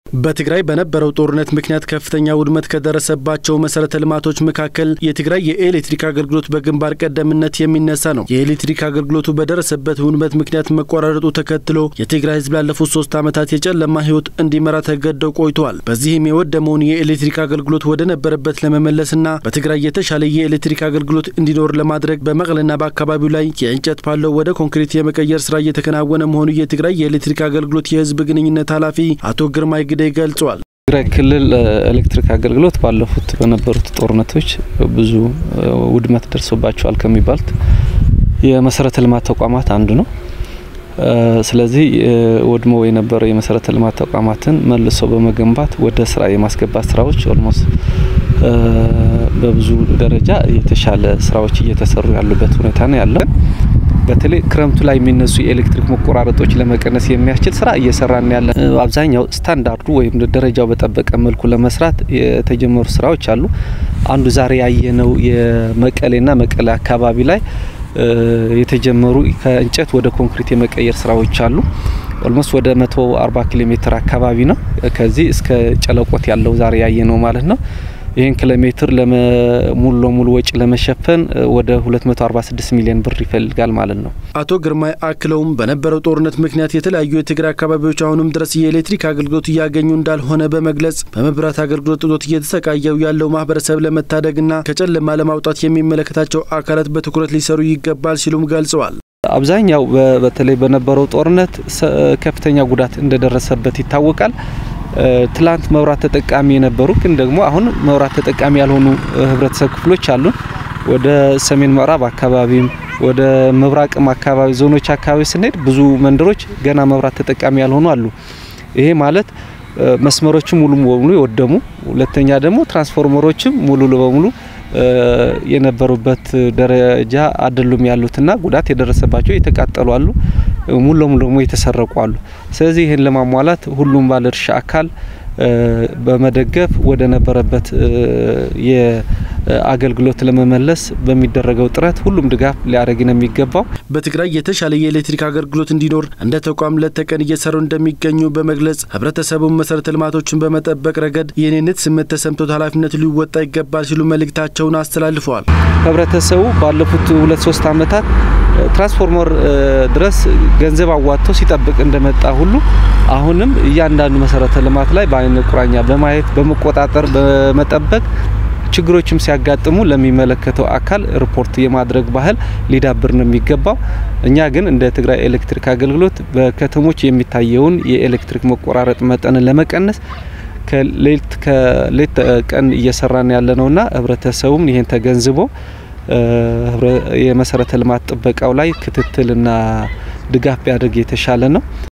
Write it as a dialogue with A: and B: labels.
A: በትግራይ በነበረው ጦርነት ምክንያት ከፍተኛ ውድመት ከደረሰባቸው መሰረተ ልማቶች መካከል የትግራይ የኤሌክትሪክ አገልግሎት በግንባር ቀደምነት የሚነሳ ነው። የኤሌክትሪክ አገልግሎቱ በደረሰበት ውድመት ምክንያት መቆራረጡ ተከትሎ የትግራይ ሕዝብ ላለፉት ሶስት ዓመታት የጨለማ ሕይወት እንዲመራ ተገደው ቆይተዋል። በዚህም የወደመውን የኤሌክትሪክ አገልግሎት ወደ ነበረበት ለመመለስና በትግራይ የተሻለ የኤሌክትሪክ አገልግሎት እንዲኖር ለማድረግ በመቀለና በአካባቢው ላይ የእንጨት ፓለው ወደ ኮንክሪት የመቀየር ስራ እየተከናወነ መሆኑ የትግራይ የኤሌክትሪክ አገልግሎት የሕዝብ ግንኙነት ኃላፊ አቶ ግርማይ ግዴ ገልጿል።
B: ትግራይ ክልል ኤሌክትሪክ አገልግሎት ባለፉት በነበሩት ጦርነቶች ብዙ ውድመት ደርሶባቸዋል ከሚባሉት የመሰረተ ልማት ተቋማት አንዱ ነው። ስለዚህ ወድመው የነበረው የመሰረተ ልማት ተቋማትን መልሶ በመገንባት ወደ ስራ የማስገባት ስራዎች ኦልሞስት በብዙ ደረጃ የተሻለ ስራዎች እየተሰሩ ያሉበት ሁኔታ ነው ያለው። በተለይ ክረምቱ ላይ የሚነሱ የኤሌክትሪክ መቆራረጦች ለመቀነስ የሚያስችል ስራ እየሰራን ያለ አብዛኛው ስታንዳርዱ ወይም ደረጃው በጠበቀ መልኩ ለመስራት የተጀመሩ ስራዎች አሉ። አንዱ ዛሬ ያየነው የመቀሌና መቀሌ አካባቢ ላይ የተጀመሩ ከእንጨት ወደ ኮንክሪት የመቀየር ስራዎች አሉ። ኦልሞስት ወደ 140 ኪሎ ሜትር አካባቢ ነው። ከዚህ እስከ ጨለቆት ያለው ዛሬ ያየነው ማለት ነው። ይህን ኪሎ ሜትር ሙሉ ለሙሉ ወጪ ለመሸፈን ወደ 246 ሚሊዮን ብር ይፈልጋል ማለት ነው።
A: አቶ ግርማይ አክለውም በነበረው ጦርነት ምክንያት የተለያዩ የትግራይ አካባቢዎች አሁንም ድረስ የኤሌክትሪክ አገልግሎት እያገኙ እንዳልሆነ በመግለጽ በመብራት አገልግሎት እጦት እየተሰቃየው ያለው ማህበረሰብ ለመታደግና ከጨለማ ለማውጣት የሚመለከታቸው አካላት በትኩረት ሊሰሩ ይገባል ሲሉም ገልጸዋል።
B: አብዛኛው በተለይ በነበረው ጦርነት ከፍተኛ ጉዳት እንደደረሰበት ይታወቃል። ትላንት መብራት ተጠቃሚ የነበሩ ግን ደግሞ አሁን መብራት ተጠቃሚ ያልሆኑ ህብረተሰብ ክፍሎች አሉን። ወደ ሰሜን ምዕራብ አካባቢም ወደ ምብራቅም አካባቢ ዞኖች አካባቢ ስንሄድ ብዙ መንደሮች ገና መብራት ተጠቃሚ ያልሆኑ አሉ። ይሄ ማለት መስመሮችም ሙሉ በሙሉ የወደሙ፣ ሁለተኛ ደግሞ ትራንስፎርመሮችም ሙሉ በሙሉ የነበሩበት ደረጃ አይደሉም ያሉትና ጉዳት የደረሰባቸው የተቃጠሉ አሉ። ሙሉ ለሙሉ ደግሞ የተሰረቁ አሉ። ስለዚህ ይህን ለማሟላት ሁሉም ባለድርሻ አካል በመደገፍ ወደ ነበረበት የአገልግሎት ለመመለስ በሚደረገው ጥረት ሁሉም ድጋፍ ሊያደርግ ነው የሚገባው።
A: በትግራይ የተሻለ የኤሌክትሪክ አገልግሎት እንዲኖር እንደ ተቋም ሌት ተቀን እየሰሩ እንደሚገኙ በመግለጽ ህብረተሰቡን መሰረተ ልማቶችን በመጠበቅ ረገድ የኔነት ስሜት ተሰምቶት ኃላፊነቱ ሊወጣ ይገባል ሲሉ መልእክታቸውን አስተላልፈዋል።
B: ህብረተሰቡ ባለፉት ሁለት ሶስት ዓመታት ትራንስፎርመር ድረስ ገንዘብ አዋጥቶ ሲጠብቅ እንደመጣ ሁሉ አሁንም እያንዳንዱ መሰረተ ልማት ላይ በአይነ ቁራኛ በማየት በመቆጣጠር በመጠበቅ ችግሮችም ሲያጋጥሙ ለሚመለከተው አካል ሪፖርት የማድረግ ባህል ሊዳብር ነው የሚገባው። እኛ ግን እንደ ትግራይ ኤሌክትሪክ አገልግሎት በከተሞች የሚታየውን የኤሌክትሪክ መቆራረጥ መጠንን ለመቀነስ ከሌት ከሌት ቀን እየሰራን ያለ ነውና ህብረተሰቡም ይሄን ተገንዝቦ የመሰረተ ልማት ጥበቃው ላይ ክትትልና ድጋፍ ቢያደርግ የተሻለ ነው።